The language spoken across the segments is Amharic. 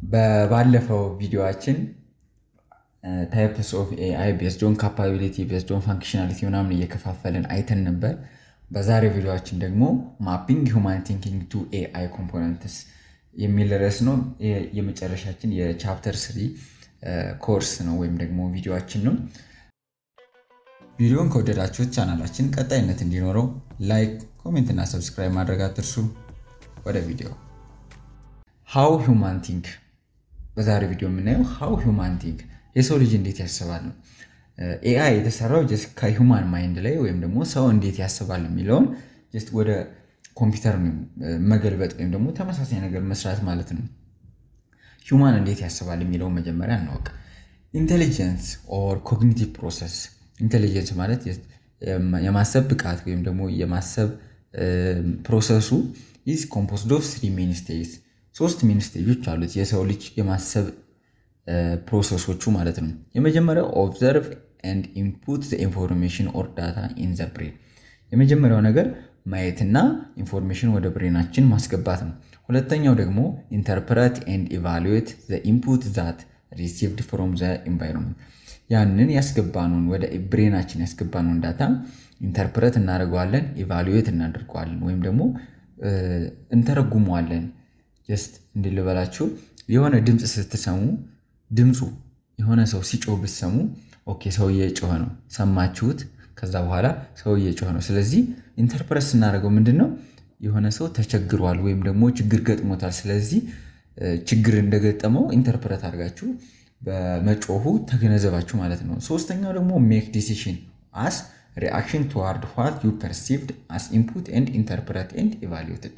በባለፈው ቪዲዮችን ታይፕስ ኦፍ ኤአይ ቤዝድ ኦን ካፓቢሊቲ ቤዝድ ኦን ፋንክሽናሊቲ ምናምን እየከፋፈልን አይተን ነበር። በዛሬው ቪዲዮችን ደግሞ ማፒንግ ሁማን ቲንኪንግ ቱ ኤአይ ኮምፖነንትስ የሚል ርዕስ ነው። የመጨረሻችን የቻፕተር ስሪ ኮርስ ነው ወይም ደግሞ ቪዲዮችን ነው። ቪዲዮን ከወደዳችሁት ቻናላችን ቀጣይነት እንዲኖረው ላይክ፣ ኮሜንት እና ሰብስክራይብ ማድረግ አትርሱ። ወደ ቪዲዮ ሃው ሁማን ቲንክ። በዛሬ ቪዲዮ የምናየው ሃው ሁማን ቲንክ የሰው ልጅ እንዴት ያስባል ነው። ኤአይ የተሰራው ጀስት ከሁማን ማይንድ ላይ ወይም ደግሞ ሰው እንዴት ያስባል የሚለውን ጀስት ወደ ኮምፒውተር መገልበጥ ወይም ደግሞ ተመሳሳይ ነገር መስራት ማለት ነው። ሁማን እንዴት ያስባል የሚለውን መጀመሪያ እናወቅ። ኢንቴሊጀንስ ኦር ኮግኒቲቭ ፕሮሰስ ኢንቴሊጀንስ ማለት የማሰብ ብቃት ወይም ደግሞ የማሰብ ፕሮሰሱ ኢዝ ኮምፖዝድ ኦፍ ስሪ ሜን ስቴጅስ ሶስት ሜን ስቴጆች አሉት የሰው ልጅ የማሰብ ፕሮሰሶቹ ማለት ነው። የመጀመሪያው ኦብዘርቭ ኤንድ ኢንፑት ዘ ኢንፎርሜሽን ኦር ዳታ ኢን ዘ ብሬን የመጀመሪያው ነገር ማየትና ኢንፎርሜሽን ወደ ብሬናችን ማስገባት ነው። ሁለተኛው ደግሞ ኢንተርፕረት ኤንድ ኢቫሉዌት ዘ ኢንፑት ዛት ሪሲቭድ ፍሮም ዘ ኢንቫይሮንመንት ያንን ያስገባነውን ወደ ብሬናችን ያስገባነውን ዳታ ኢንተርፕረት እናደርገዋለን፣ ኢቫሉዌት እናደርገዋለን ወይም ደግሞ እንተረጉመዋለን። ጀስት እንዲልበላችሁ የሆነ ድምፅ ስትሰሙ ድምፁ የሆነ ሰው ሲጮህ ብትሰሙ ኦኬ ሰው እየጮኸ ነው ሰማችሁት። ከዛ በኋላ ሰው እየጮኸ ነው። ስለዚህ ኢንተርፕረት ስናደርገው ምንድን ነው የሆነ ሰው ተቸግሯል ወይም ደግሞ ችግር ገጥሞታል። ስለዚህ ችግር እንደገጠመው ኢንተርፕረት አድርጋችሁ በመጮሁ ተገነዘባችሁ ማለት ነው። ሶስተኛው ደግሞ ሜክ ዲሲሽን አስ ሪአክሽን ቱዋርድ ዋት ዩ ፐርሲቭድ አስ ኢንፑት ኤንድ ኢንተርፕረት ኤንድ ኢቫሉዌትድ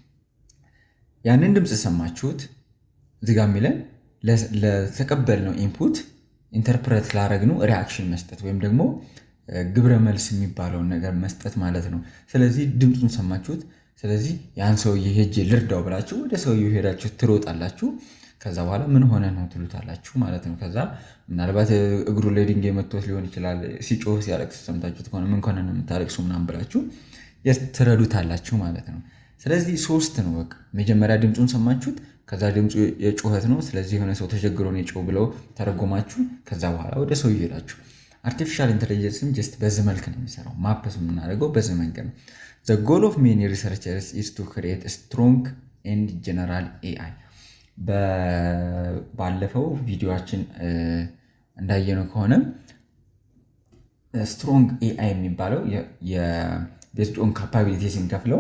ያንን ድምፅ ሰማችሁት እዚጋ የሚለን ለተቀበልነው ኢንፑት ኢንተርፕሬት ላረግነው ሪአክሽን መስጠት ወይም ደግሞ ግብረ መልስ የሚባለውን ነገር መስጠት ማለት ነው። ስለዚህ ድምፁን ሰማችሁት። ስለዚህ ያን ሰውዬ ሄጄ ልርዳው ብላችሁ ወደ ሰውዬው ሄዳችሁ ትሮጣላችሁ። ከዛ በኋላ ምን ሆነ ነው ትሉታላችሁ ማለት ነው። ከዛ ምናልባት እግሩ ላይ ድንጋይ መቶት ሊሆን ይችላል። ሲጮህ ሲያለቅስ ሰምታችሁት ከሆነ ምን ከሆነ ነው የምታለቅሱ ምናምን ብላችሁ ትረዱታላችሁ ማለት ነው። ስለዚህ ሶስት ነው በቃ መጀመሪያ ድምፁን ሰማችሁት። ከዛ ድምፁ የጩኸት ነው። ስለዚህ የሆነ ሰው ተቸግሮ ነው የጮህ ብለው ተረጎማችሁ። ከዛ በኋላ ወደ ሰው ይሄዳችሁ። አርቲፊሻል ኢንቴሊጀንስም ጀስት በዚህ መልክ ነው የሚሰራው። ማፕስ የምናደርገው በዚህ መንገድ ነው። ዘ ጎል ኦፍ ሜኒ ሪሰርቸርስ ኢዝ ቱ ክሪኤት ስትሮንግ ኤንድ ጀነራል ኤአይ። ባለፈው ቪዲዮችን እንዳየነው ከሆነ ስትሮንግ ኤአይ የሚባለው የቤዝድ ኦን ካፓቢሊቲ ስንከፍለው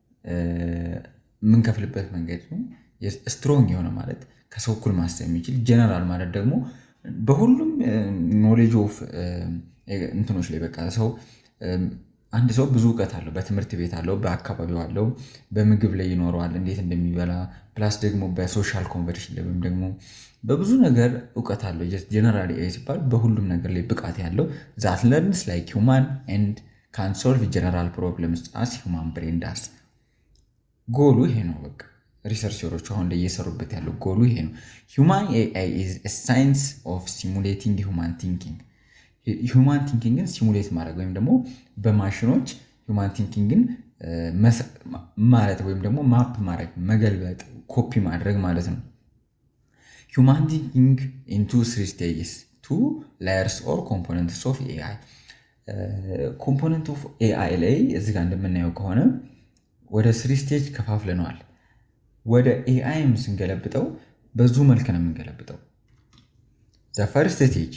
የምንከፍልበት መንገድ ነው። ስትሮንግ የሆነ ማለት ከሰው እኩል ማሰብ የሚችል ጀነራል ማለት ደግሞ በሁሉም ኖሌጅ ኦፍ እንትኖች ላይ በቃ ሰው አንድ ሰው ብዙ እውቀት አለው። በትምህርት ቤት አለው፣ በአካባቢው አለው፣ በምግብ ላይ ይኖረዋል፣ እንዴት እንደሚበላ ፕላስ ደግሞ በሶሻል ኮንቨርሽን ላይ ወይም ደግሞ በብዙ ነገር እውቀት አለው። ጀነራል ኤአይ ሲባል በሁሉም ነገር ላይ ብቃት ያለው ዛት ለርንስ ላይክ ሁማን ኤንድ ካን ሶልቭ ጀነራል ፕሮብለምስ አስ ሁማን ብሬን ዳስ። ጎሉ ይሄ ነው በቃ ሪሰርቸሮቹ አሁን ላይ እየሰሩበት ያለው ጎሉ ይሄ ነው። ሁማን ኤአይ ኢዝ ሳይንስ ኦፍ ሲሙሌቲንግ ሁማን ቲንኪንግ ሁማን ቲንኪንግን ሲሙሌት ማድረግ ወይም ደግሞ በማሽኖች ሁማን ቲንኪንግን ማለት ወይም ደግሞ ማፕ ማድረግ መገልበጥ፣ ኮፒ ማድረግ ማለት ነው። ሁማን ቲንኪንግ ኢንቱ ስሪ ስቴጅስ ቱ ላየርስ ኦር ኮምፖነንትስ ኦፍ ኤአይ ኮምፖነንት ኦፍ ኤአይ ላይ እዚጋ እንደምናየው ከሆነ ወደ ስሪ ስቴጅ ከፋፍለነዋል። ወደ ኤአይም ስንገለብጠው በዙ መልክ ነው የምንገለብጠው። ዘ ፈርስት ስቴጅ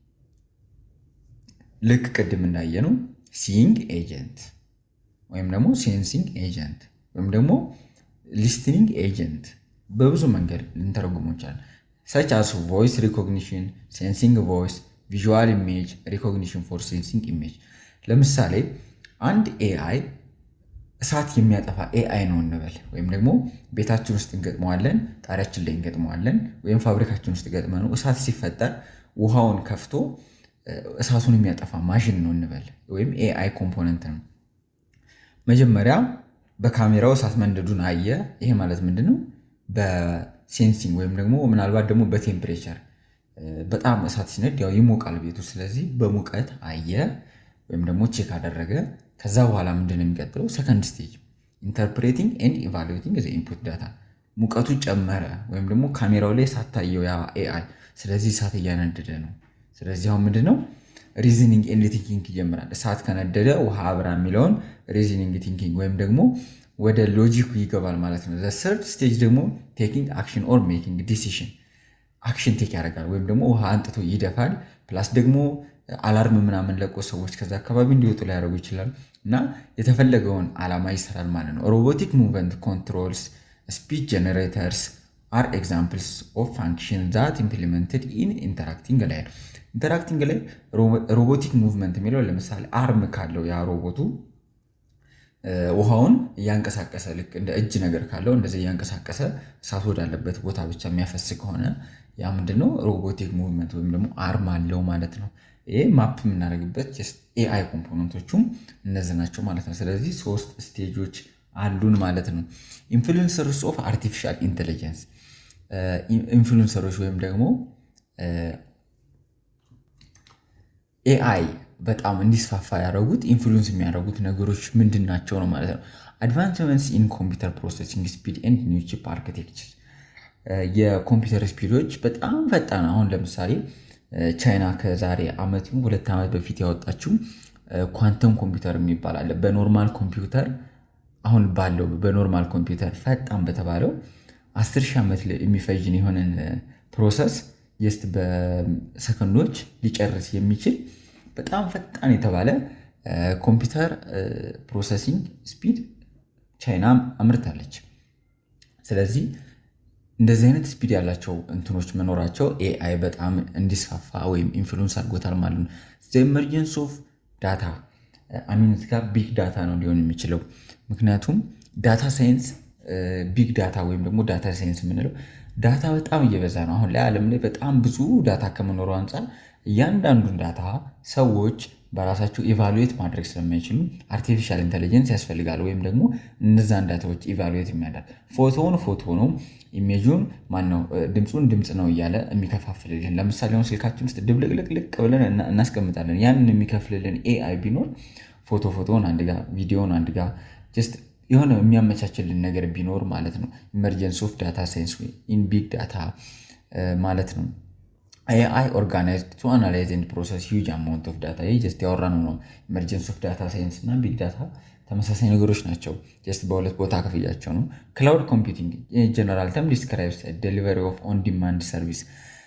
ልክ ቅድም እንዳየነው ሲንግ ኤጀንት ወይም ደግሞ ሴንሲንግ ኤጀንት ወይም ደግሞ ሊስትኒንግ ኤጀንት በብዙ መንገድ ልንተረጉሞ ይችላል። ሰች አስ ቮይስ ሪኮግኒሽን፣ ሴንሲንግ ቮይስ፣ ቪዥዋል ኢሜጅ ሪኮግኒሽን ፎር ሴንሲንግ ኢሜጅ። ለምሳሌ አንድ ኤአይ እሳት የሚያጠፋ ኤአይ ነው እንበል። ወይም ደግሞ ቤታችን ውስጥ እንገጥመዋለን፣ ጣሪያችን ላይ እንገጥመዋለን፣ ወይም ፋብሪካችን ውስጥ ገጥመነው እሳት ሲፈጠር ውሃውን ከፍቶ እሳቱን የሚያጠፋ ማሽን ነው እንበል፣ ወይም ኤአይ ኮምፖነንት ነው። መጀመሪያ በካሜራው እሳት መንደዱን አየ። ይሄ ማለት ምንድን ነው? በሴንሲንግ ወይም ደግሞ ምናልባት ደግሞ በቴምፕሬቸር በጣም እሳት ሲነድ ያው ይሞቃል ቤቱ። ስለዚህ በሙቀት አየ ወይም ደግሞ ቼክ አደረገ። ከዛ በኋላ ምንድን ነው የሚቀጥለው? ሰከንድ ስቴጅ ኢንተርፕሬቲንግ ኤንድ ኢቫሉዌቲንግ ዘ ኢንፑት ዳታ ሙቀቱ ጨመረ ወይም ደግሞ ካሜራው ላይ ሳታየው ያ ኤአይ ስለዚህ እሳት እያነደደ ነው። ስለዚህ አሁን ምንድን ነው ሪዝኒንግ ኤንድ ቲንኪንግ ይጀምራል። እሳት ከነደደ ውሃ አብራ የሚለውን ሪዝኒንግ ቲንኪንግ ወይም ደግሞ ወደ ሎጂኩ ይገባል ማለት ነው። ሰርድ ስቴጅ ደግሞ ቴኪንግ አክሽን ኦር ሜኪንግ ዲሲሽን አክሽን ቴክ ያደርጋል ወይም ደግሞ ውሃ አንጥቶ ይደፋል። ፕላስ ደግሞ አላርም ምናምን ለቆ ሰዎች ከዛ አካባቢ እንዲወጡ ሊያደርጉ ይችላል እና የተፈለገውን ዓላማ ይሰራል ማለት ነው። ሮቦቲክ ሙቭመንት ኮንትሮልስ ስፒች ጀነሬተርስ አር ኤግዛምፕልስ ኦፍ ፋንክሽን ዛት ኢምፕሊመንትድ ኢን ኢንተራክቲንግ ላይ ነው። ኢንተራክቲንግ ላይ ሮቦቲክ ሙቭመንት የሚለው ለምሳሌ አርም ካለው ያ ሮቦቱ ውሃውን እያንቀሳቀሰ ልክ እንደ እጅ ነገር ካለው እንደዚህ እያንቀሳቀሰ እሳት ወዳለበት ቦታ ብቻ የሚያፈስ ከሆነ ያ ምንድነው ሮቦቲክ ሙቭመንት ወይም ደግሞ አርም አለው ማለት ነው። ይሄ ማፕ የምናደርግበት ኤአይ ኮምፖነንቶቹም እነዚህ ናቸው ማለት ነው። ስለዚህ ሶስት ስቴጆች አሉን ማለት ነው። ኢንፍሉንሰርስ ኦፍ አርቲፊሻል ኢንቴሊጀንስ ኢንፍሉንሰሮች ወይም ደግሞ ኤአይ በጣም እንዲስፋፋ ያደረጉት ኢንፍሉንስ የሚያደርጉት ነገሮች ምንድን ናቸው ነው ማለት ነው። አድቫንስመንትስ ኢን ኮምፒውተር ፕሮሰሲንግ ስፒድ ኤንድ ኒው ቺፕ አርኪቴክቸር የኮምፒውተር ስፒዶች በጣም ፈጣን። አሁን ለምሳሌ ቻይና ከዛሬ ዓመት ሁለት ዓመት በፊት ያወጣችው ኳንተም ኮምፒውተር የሚባል አለ። በኖርማል ኮምፒውተር አሁን ባለው በኖርማል ኮምፒውተር ፈጣን በተባለው አስር ሺህ ዓመት የሚፈጅን የሆነን ፕሮሰስ ጀስት በሰከንዶች ሊጨርስ የሚችል በጣም ፈጣን የተባለ ኮምፒውተር ፕሮሰሲንግ ስፒድ ቻይና አምርታለች። ስለዚህ እንደዚህ አይነት ስፒድ ያላቸው እንትኖች መኖራቸው ኤአይ በጣም እንዲስፋፋ ወይም ኢንፍሉንስ አድርጎታል ማለት ነው። ኤመርጀንስ ኦፍ ዳታ አሚንት ጋር ቢግ ዳታ ነው ሊሆን የሚችለው ምክንያቱም ዳታ ሳይንስ ቢግ ዳታ ወይም ደግሞ ዳታ ሳይንስ የምንለው ዳታ በጣም እየበዛ ነው። አሁን ላይ ዓለም ላይ በጣም ብዙ ዳታ ከመኖሩ አንጻር እያንዳንዱን ዳታ ሰዎች በራሳቸው ኢቫሉዌት ማድረግ ስለማይችሉ አርቲፊሻል ኢንቴሊጀንስ ያስፈልጋል። ወይም ደግሞ እነዛን ዳታዎች ኢቫሉዌት የሚያደርግ ፎቶውን ፎቶ ነው፣ ኢሜጁን ማነው፣ ድምፁን ድምፅ ነው እያለ የሚከፋፍልልን። ለምሳሌ አሁን ስልካችን ውስጥ ድብልቅልቅልቅ ብለን እናስቀምጣለን። ያንን የሚከፍልልን ኤአይ ቢኖር ፎቶ ፎቶውን አንድ ጋ ቪዲዮውን አንድ ጋ ጀስት የሆነ የሚያመቻችልን ነገር ቢኖር ማለት ነው። ኢመርጀንስ ኦፍ ዳታ ሳይንስ ኢን ቢግ ዳታ ማለት ነው። ኤአይ ኦርጋናይዝድ ቱ አናላይዝ ኤንድ ፕሮሰስ ሂውጅ አማውንት ኦፍ ዳታ። ይህ ጀስት ያወራነው ነው። ኢመርጀንስ ኦፍ ዳታ ሳይንስ እና ቢግ ዳታ ተመሳሳይ ነገሮች ናቸው። ጀስት በሁለት ቦታ ክፍያቸው ነው። ክላውድ ኮምፒውቲንግ ጀነራል ተም ዲስክራይብስ ዴሊቨሪ ኦፍ ኦን ዲማንድ ሰርቪስ።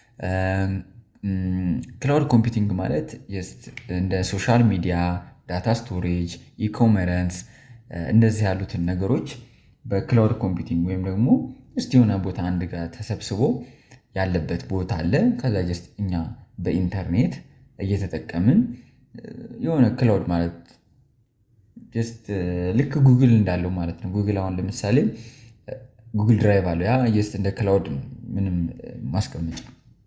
ክላውድ ኮምፒውቲንግ ማለት ጀስት እንደ ሶሻል ሚዲያ፣ ዳታ ስቶሬጅ፣ ኢኮመረንስ እንደዚህ ያሉትን ነገሮች በክላውድ ኮምፒውቲንግ ወይም ደግሞ ጀስት የሆነ ቦታ አንድ ጋር ተሰብስቦ ያለበት ቦታ አለ። ከዛ ጀስት እኛ በኢንተርኔት እየተጠቀምን የሆነ ክላውድ ማለት ጀስት ልክ ጉግል እንዳለው ማለት ነው። ጉግል አሁን ለምሳሌ ጉግል ድራይቭ አለው። ያ ጀስት እንደ ክላውድ ምንም ማስቀመጫ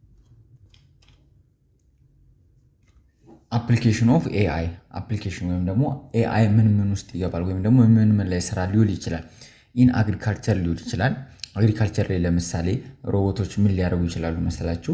አፕሊኬሽን ኦፍ ኤአይ አፕሊኬሽን ወይም ደግሞ ኤአይ ምን ምን ውስጥ ይገባል ወይም ደግሞ ምን ምን ላይ ስራ ሊውል ይችላል። ኢን አግሪካልቸር ሊውል ይችላል። አግሪካልቸር ላይ ለምሳሌ ሮቦቶች ምን ሊያደርጉ ይችላሉ መሰላችሁ?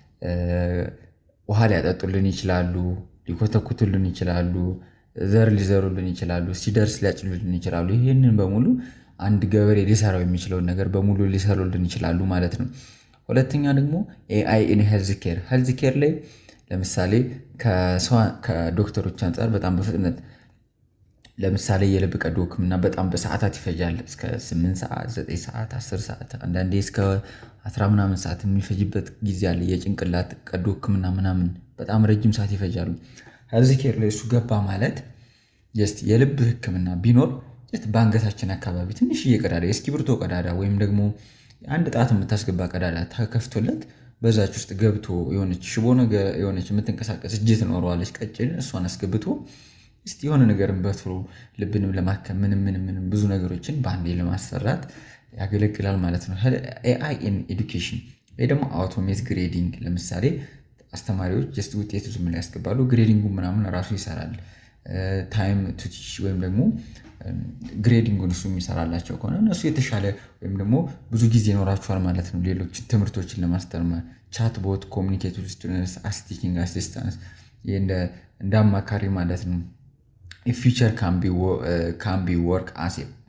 ውሃ ሊያጠጡልን ይችላሉ፣ ሊኮተኩቱልን ይችላሉ፣ ዘር ሊዘሩልን ይችላሉ፣ ሲደርስ ሊያጭሉልን ይችላሉ። ይህንን በሙሉ አንድ ገበሬ ሊሰራው የሚችለውን ነገር በሙሉ ሊሰሩልን ይችላሉ ማለት ነው። ሁለተኛ ደግሞ ኤአይ ኢን ሄልዝ ኬር ሄልዝ ኬር ላይ ለምሳሌ ከዶክተሮች አንጻር በጣም በፍጥነት ለምሳሌ የልብ ቀዶ ሕክምና በጣም በሰዓታት ይፈጃል። እስከ 8 ሰዓት፣ 9 ሰዓት፣ 10 ሰዓት አንዳንዴ እስከ 10 ምናምን ሰዓት የሚፈጅበት ጊዜ አለ። የጭንቅላት ቀዶ ሕክምና ምናምን በጣም ረጅም ሰዓት ይፈጃሉ። ሄልዝ ኬር ላይ እሱ ገባ ማለት ጀስት የልብ ሕክምና ቢኖር ጀስት በአንገታችን አካባቢ ትንሽዬ ቀዳዳ የእስክሪብቶ ቀዳዳ ወይም ደግሞ አንድ ጣት የምታስገባ ቀዳዳ ተከፍቶለት በዛች ውስጥ ገብቶ የሆነች ሽቦ ነገር የሆነች የምትንቀሳቀስ እጅ ትኖረዋለች ቀጭን እሷን አስገብቶ እስቲ የሆነ ነገርን በትሮ ልብንም ለማከም ምንም ምንም ምንም ብዙ ነገሮችን በአንዴ ለማሰራት ያገለግላል ማለት ነው። ኤአይ ኢን ኤዱኬሽን ወይ ደግሞ አውቶሜት ግሬዲንግ ለምሳሌ አስተማሪዎች ጀስት ውጤቱ ዝም ላይ ያስገባሉ። ግሬዲንጉ ምናምን ራሱ ይሰራል። ታይም ቱቲሽ ወይም ደግሞ ግሬዲንጉን እሱ የሚሰራላቸው ከሆነ እነሱ የተሻለ ወይም ደግሞ ብዙ ጊዜ ይኖራቸዋል ማለት ነው። ሌሎች ትምህርቶችን ለማስተማር ቻት ቦት፣ ኮሚኒኬት ስቱደንትስ፣ አስቲኪንግ አሲስታንስ እንደ አማካሪ ማለት ነው። ፊቸር ካን ቢ ወርክ አሴ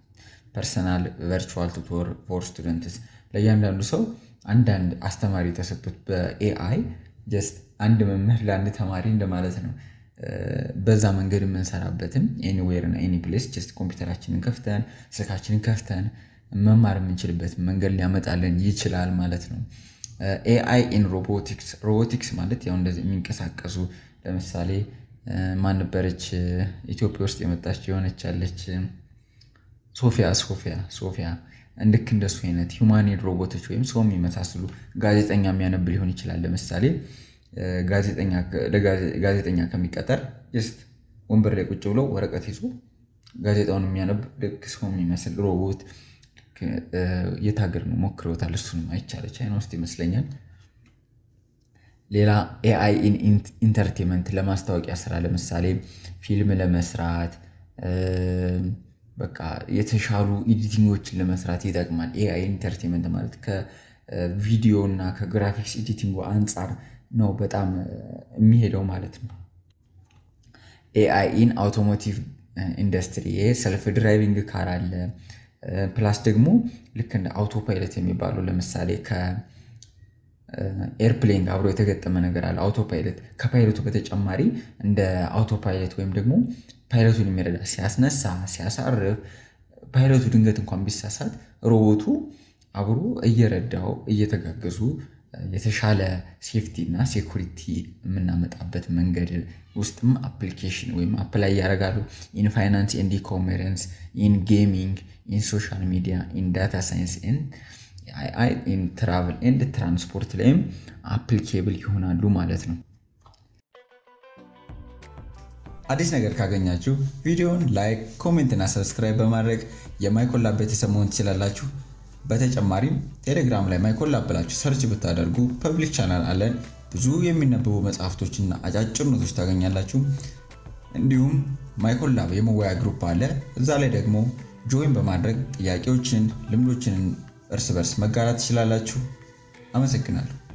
ፐርሰናል ቨርቹዋል ቱቶር ፎር ስቱደንትስ ለእያንዳንዱ ሰው አንዳንድ አስተማሪ የተሰጡት በኤአይ ጀስት አንድ መምህር ለአንድ ተማሪ እንደማለት ነው። በዛ መንገድ የምንሰራበትም ኤኒዌር እና ኤኒ ፕሌስ ጀስት ኮምፒውተራችንን ከፍተን ስልካችንን ከፍተን መማር የምንችልበት መንገድ ሊያመጣልን ይችላል ማለት ነው። ኤአይ ኢን ሮቦቲክስ ሮቦቲክስ ማለት ያው እንደዚህ የሚንቀሳቀሱ ለምሳሌ ማን ነበረች ኢትዮጵያ ውስጥ የመጣች የሆነች ያለች ሶፊያ ሶፊያ ሶፊያ ልክ እንደሱ አይነት ሂውማኒድ ሮቦቶች ወይም ሰው የሚመሳስሉ ጋዜጠኛ የሚያነብ ሊሆን ይችላል። ለምሳሌ ጋዜጠኛ ከሚቀጠር ጀስት ወንበር ላይ ቁጭ ብሎ ወረቀት ይዞ ጋዜጣውን የሚያነብ ልክ ሰው የሚመስል ሮቦት የት ሀገር ነው ሞክረውታል። እሱንም አይቻለ ቻይና ውስጥ ይመስለኛል። ሌላ ኤአይ ኢን ኢንተርቴንመንት ለማስታወቂያ ስራ ለምሳሌ ፊልም ለመስራት በቃ የተሻሉ ኤዲቲንጎችን ለመስራት ይጠቅማል። ኤአይ ኢንተርቴንመንት ማለት ከቪዲዮ እና ከግራፊክስ ኤዲቲንጉ አንጻር ነው በጣም የሚሄደው ማለት ነው። ኤአይ ኢን አውቶሞቲቭ ኢንዱስትሪ ይሄ ሰልፍ ድራይቪንግ ካር አለ። ፕላስ ደግሞ ልክ እንደ አውቶ ፓይለት የሚባለው ለምሳሌ ከኤርፕሌን አብሮ የተገጠመ ነገር አለ። አውቶ ፓይለት ከፓይለቱ በተጨማሪ እንደ አውቶ ፓይለት ወይም ደግሞ ፓይለቱን የሚረዳ ሲያስነሳ፣ ሲያሳርፍ ፓይለቱ ድንገት እንኳን ቢሳሳት ሮቦቱ አብሮ እየረዳው እየተጋገዙ የተሻለ ሴፍቲ እና ሴኩሪቲ የምናመጣበት መንገድ ውስጥም አፕሊኬሽን ወይም አፕላይ ያደርጋሉ። ኢን ፋይናንስ ኤንድ ኢኮሜርስ፣ ኢን ጌሚንግ፣ ኢን ሶሻል ሚዲያ፣ ኢን ዳታ ሳይንስ፣ ኢን ትራቭል ኤንድ ትራንስፖርት ላይም አፕሊኬብል ይሆናሉ ማለት ነው። አዲስ ነገር ካገኛችሁ ቪዲዮውን ላይክ፣ ኮሜንት እና ሰብስክራይብ በማድረግ የማይኮላብ ቤተሰብ መሆን ትችላላችሁ። በተጨማሪም ቴሌግራም ላይ ማይኮላብ ብላችሁ ሰርች ብታደርጉ ፐብሊክ ቻናል አለን። ብዙ የሚነበቡ መጽሐፍቶችና አጫጭር ኖቶች ታገኛላችሁ። እንዲሁም ማይኮላብ የመወያ ግሩፕ አለ። እዛ ላይ ደግሞ ጆይን በማድረግ ጥያቄዎችን፣ ልምዶችን እርስ በርስ መጋራት ትችላላችሁ። አመሰግናለሁ።